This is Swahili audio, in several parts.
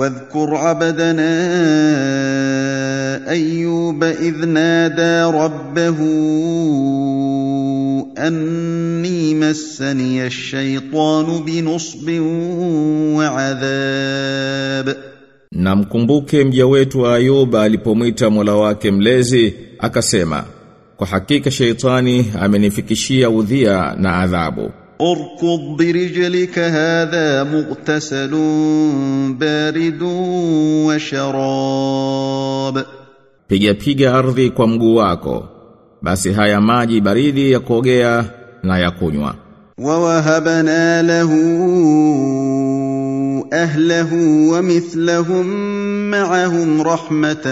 واذكر عبدنا ايوب اذ نادى ربه اني مسني الشيطان بنصب وعذاب Na mkumbuke mja wetu Ayuba alipomwita Mola wake mlezi akasema kwa hakika sheitani amenifikishia udhia na adhabu اركض برجلك هذا مغتسل بارد وشراب piga piga ardhi kwa mguu wako basi haya maji baridi ya kuogea na ya kunywa ووهبنا له اهله ومثلهم معهم رحمه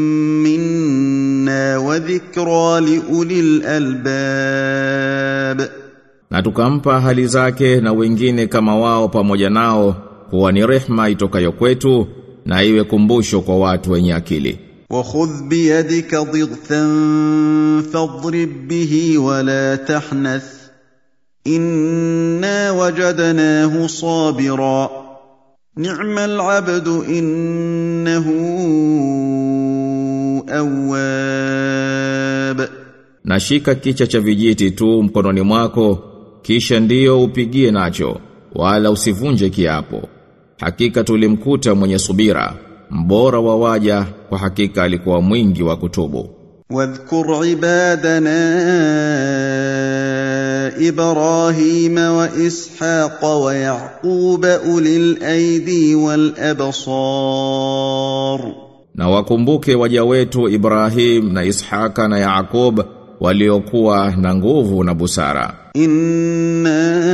منا وذكرى لاولي الالباب na tukampa hali zake na wengine kama wao pamoja nao kuwa ni rehma itokayo kwetu na iwe kumbusho kwa watu wenye akili وخذ بيدك ضغثا فاضرب به ولا تحنث انا وجدناه صابرا نعم العبد انه اواب na shika kicha cha vijiti tu mkononi mwako kisha ndiyo upigie nacho wala usivunje kiapo hakika tulimkuta mwenye subira mbora wa waja kwa hakika alikuwa mwingi wa kutubu واذكر عبادنا ابراهيم واسحاق ويعقوب اولي الايدي والابصار na wakumbuke waja wetu Ibrahim na Ishaka na Yaakub waliokuwa na nguvu na busara انا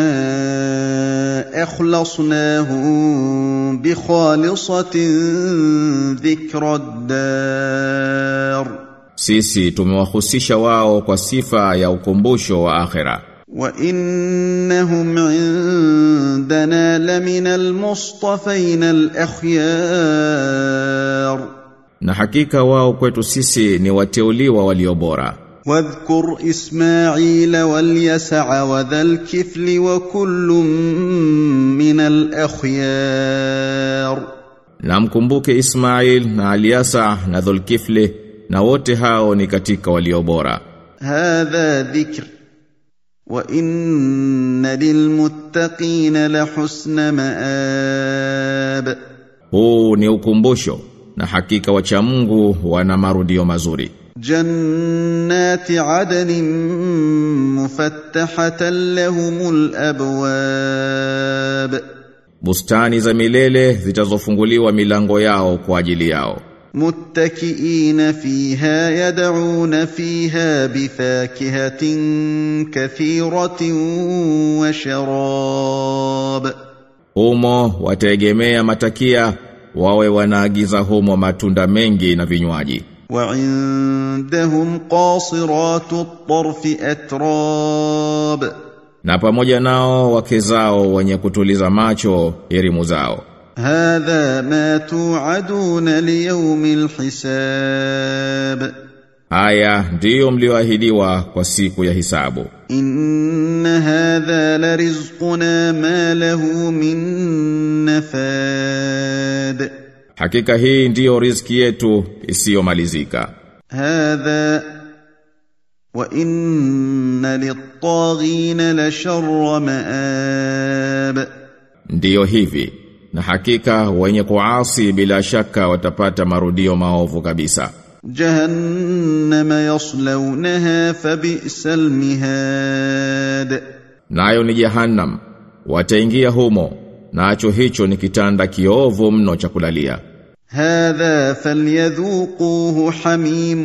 اخلصناهم بخالصه ذكر الدار sisi tumewahusisha wao kwa sifa ya ukumbusho wa akhera وانهم عندنا لمن المصطفين الاخيار na hakika wao kwetu sisi ni wateuliwa walio bora واذكر اسماعيل واليسع وذا الكفل وكل من الاخيار na mkumbuke Ismail na Aliasa na Dhulkifli na wote hao ni katika walio bora هذا ذكر وان للمتقين لحسن مآب huu ni ukumbusho na hakika wacha Mungu wana marudio mazuri جنات عدن مفتحة لهم الأبواب bustani za milele zitazofunguliwa milango yao kwa ajili yao متكئين فيها يدعون فيها بفاكهة كثيرة وشراب humo wataegemea matakia wawe wanaagiza humo matunda mengi na vinywaji وعندهم قاصرات الطرف أتراب na pamoja nao wake zao wenye kutuliza macho elimu zao هذا ما توعدون ليوم الحساب haya ndiyo mlioahidiwa kwa siku ya hisabu إن هذا لرزقنا ما له من نفاد hakika hii ndiyo riziki yetu isiyomalizika هذا وإن للطاغين لشر مآب ndiyo hivi na hakika wenye kuasi bila shaka watapata marudio maovu kabisa جهنم يصلونها فبئس المهاد nayo ni jahannam wataingia humo nacho hicho ni kitanda kiovu mno cha kulalia هذا فليذوقوه حميم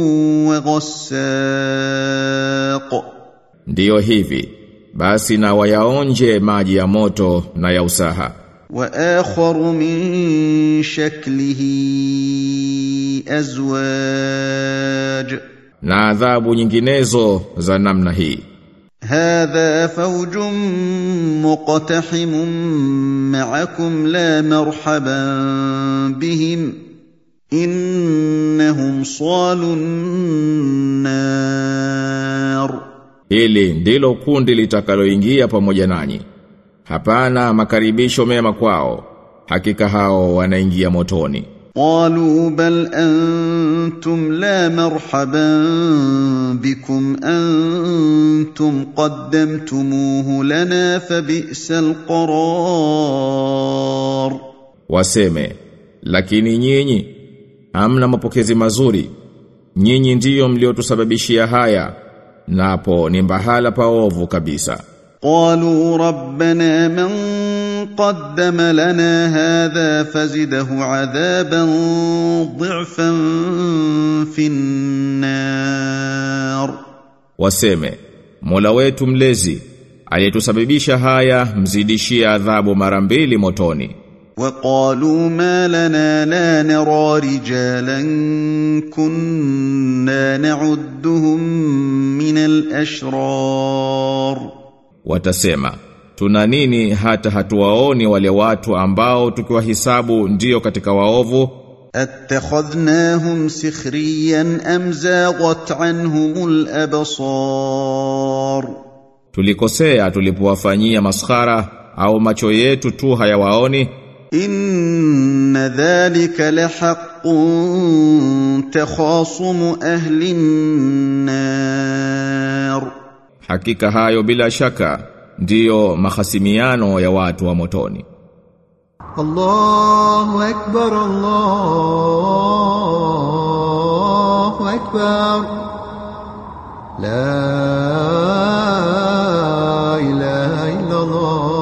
وغساق ndiyo hivi basi na wayaonje maji ya moto na ya usaha واخر من شكله ازواج na adhabu nyinginezo za namna hii هذا فوج مقتحم معكم لا مرحبا بهم انهم صالوا النار hili ndilo kundi litakaloingia pamoja nanyi hapana makaribisho mema kwao hakika hao wanaingia motoni قالوا بل انتم لا مرحبا بكم انتم قدمتموه لنا فبئس القرار waseme lakini nyinyi hamna mapokezi mazuri nyinyi ndiyo mliotusababishia haya napo ni mbahala paovu kabisa قالوا ربنا من قدم لنا هذا فزده عذابا ضعفا في النار waseme Mola wetu mlezi aliyetusababisha haya mzidishie adhabu mara mbili motoni وقالوا ما لنا لا نرى رجالا كنا نعدهم من الاشرار watasema tuna nini hata hatuwaoni wale watu ambao tukiwahisabu ndiyo katika waovu اتخذناهم سخريا ام زاغت عنهم الابصار tulikosea tulipowafanyia maskhara au macho yetu tu hayawaoni ان ذلك لحق تخاصم اهل النار hakika hayo bila shaka ndiyo mahasimiano ya watu wa motoni الله أكبر الله أكبر لا إله إلا الله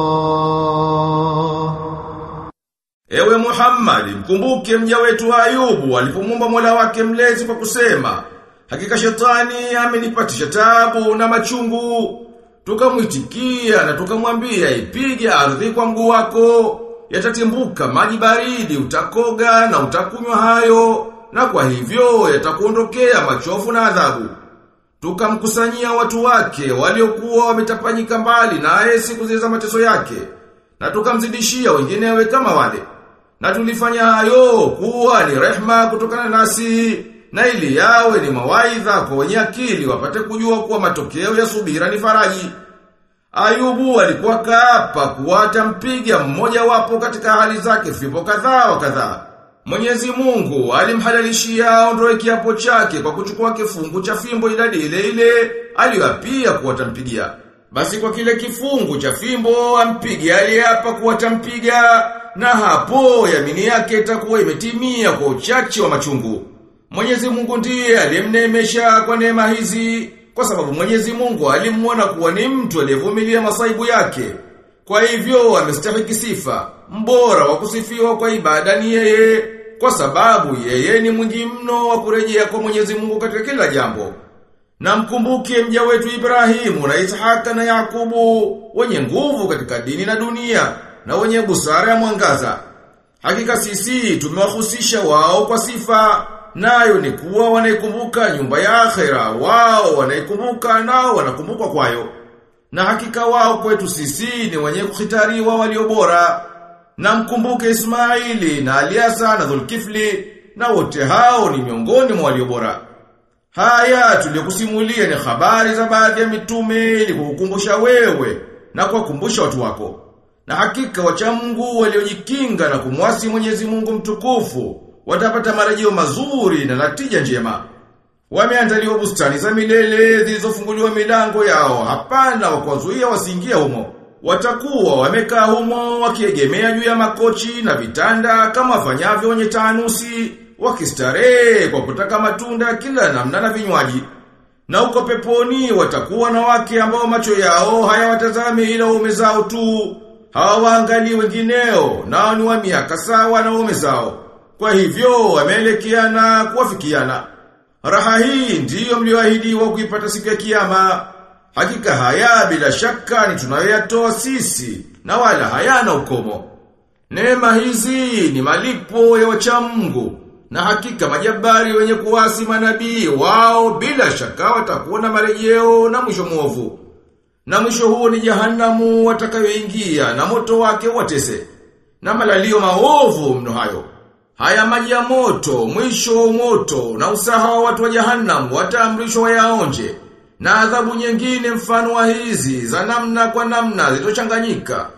Ewe Muhammad, mkumbuke mja wetu Ayubu alipomwomba Mola wake mlezi kwa kusema, hakika shetani amenipatisha tabu na machungu. Tukamwitikia na tukamwambia ipige ardhi kwa mguu wako, yatatimbuka maji baridi, utakoga na utakunywa hayo, na kwa hivyo yatakuondokea machofu na adhabu. Tukamkusanyia watu wake waliokuwa wametapanyika mbali naye siku zile za mateso yake, na tukamzidishia wenginewe kama wale. Na tulifanya hayo kuwa ni rehma kutokana nasi na ili yawe ni mawaidha kwa wenye akili wapate kujua kuwa matokeo ya subira ni faraji. Ayubu alikuwa kaapa kuwa atampiga mmoja wapo katika hali zake fimbo kadhaa wa kadhaa. Mwenyezi Mungu alimhalalishia aondoe kiapo chake kwa kuchukua kifungu cha fimbo idadi ile ile aliyoapia kuwa atampigia. Basi kwa kile kifungu cha fimbo ampige aliyeapa kuwa atampiga na hapo yamini yake itakuwa imetimia kwa uchache wa machungu. Mwenyezi Mungu ndiye aliyemneemesha kwa neema hizi kwa sababu Mwenyezi Mungu alimwona kuwa ni mtu aliyevumilia masaibu yake. Kwa hivyo amestahiki sifa, mbora wa kusifiwa kwa ibada ni yeye, kwa sababu yeye ni mwingi mno wa kurejea kwa Mwenyezi Mungu katika kila jambo. Na mkumbuke mja wetu Ibrahimu na Ishaka na Yakubu, wenye nguvu katika dini na dunia, na wenye busara ya mwangaza. Hakika sisi tumewahusisha wao kwa sifa, nayo ni kuwa wanaikumbuka nyumba ya akhera, wao wanaikumbuka nao wanakumbukwa kwayo. Na hakika wao kwetu sisi ni wenye kukhitariwa walio bora. Na mkumbuke Ismaili na Aliasa na Dhulkifli, na wote hao ni miongoni mwa walio bora. Haya tuliyokusimulia ni habari za baadhi ya mitume ili kukukumbusha wewe na kuwakumbusha watu wako. Na hakika wacha Mungu waliojikinga na kumwasi Mwenyezi Mungu mtukufu watapata marejeo mazuri na natija njema. Wameandaliwa bustani za milele zilizofunguliwa milango yao, hapana wa kuwazuia wasiingie humo. Watakuwa wamekaa humo wakiegemea juu ya makochi na vitanda kama wafanyavyo wenye taanusi, wakistarehe kwa kutaka matunda kila namna na vinywaji. Na uko peponi watakuwa na wake ambao macho yao hayawatazami ila waume zao tu. Hawaangalii wengineo, nao ni wa miaka sawa na waume zao. Kwa hivyo wameelekeana kuwafikiana. Raha hii ndiyo mlioahidiwa kuipata siku ya kiyama. Hakika haya bila shaka ni tunayoyatoa sisi na wala hayana ukomo. Neema hizi ni malipo ya wacha Mungu na hakika majabari wenye kuwasi manabii wao bila shaka watakuwa na marejeo na mwisho mwovu. Na mwisho huo ni jahanamu watakayoingia na moto wake watese. Na malalio maovu mno hayo. Haya maji ya moto, mwisho wa moto na usaha wa watu wa jahannam wataamrishwa wayaonje. Na adhabu nyingine mfano wa hizi za namna kwa namna zilizochanganyika.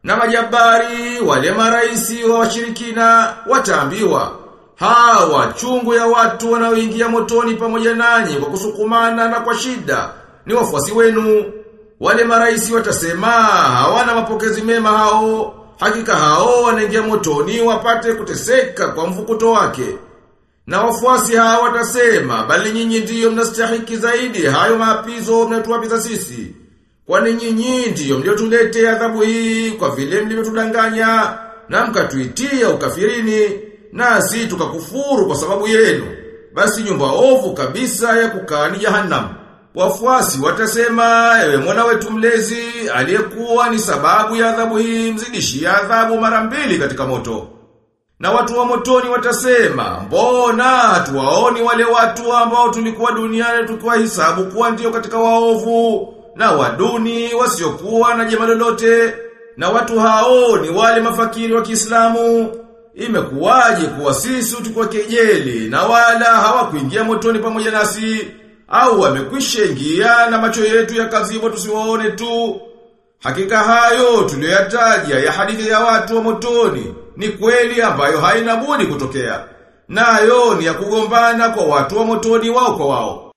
Na majabari wale maraisi wa washirikina wataambiwa hawa chungu ya watu wanaoingia motoni pamoja nanyi kwa kusukumana na kwa shida ni wafuasi wenu. Wale maraisi watasema hawana mapokezi mema hao, hakika hao wanaingia motoni wapate kuteseka kwa mvukuto wake. Na wafuasi hao watasema bali nyinyi ndiyo mnastahiki zaidi hayo maapizo mnatuapiza sisi. Kwani nyinyi ndiyo mliotuletea adhabu hii kwa vile mlivyotudanganya na mkatuitia ukafirini nasi tukakufuru kwa sababu yenu. Basi nyumba ovu kabisa ya kukaa ni jahannam. Wafuasi watasema ewe Mola wetu mlezi aliyekuwa ni sababu ya adhabu hii mzidishia adhabu mara mbili katika moto. Na watu wa motoni watasema, mbona hatuwaoni wale watu ambao tulikuwa duniani tukiwa hisabu kuwa ndio katika waovu, na waduni wasiokuwa na jema lolote, na watu hao ni wale mafakiri wa Kiislamu. Imekuwaje kuwa sisi tulikuwa kejeli na wala hawakuingia motoni pamoja nasi, au wamekwisha ingia na macho yetu yakazibwa tusiwaone tu. Hakika hayo tuliyoyataja ya hadithi ya watu wa motoni ni kweli ambayo haina budi kutokea. Nayo ni ya kugombana kwa watu wa motoni wao kwa wao.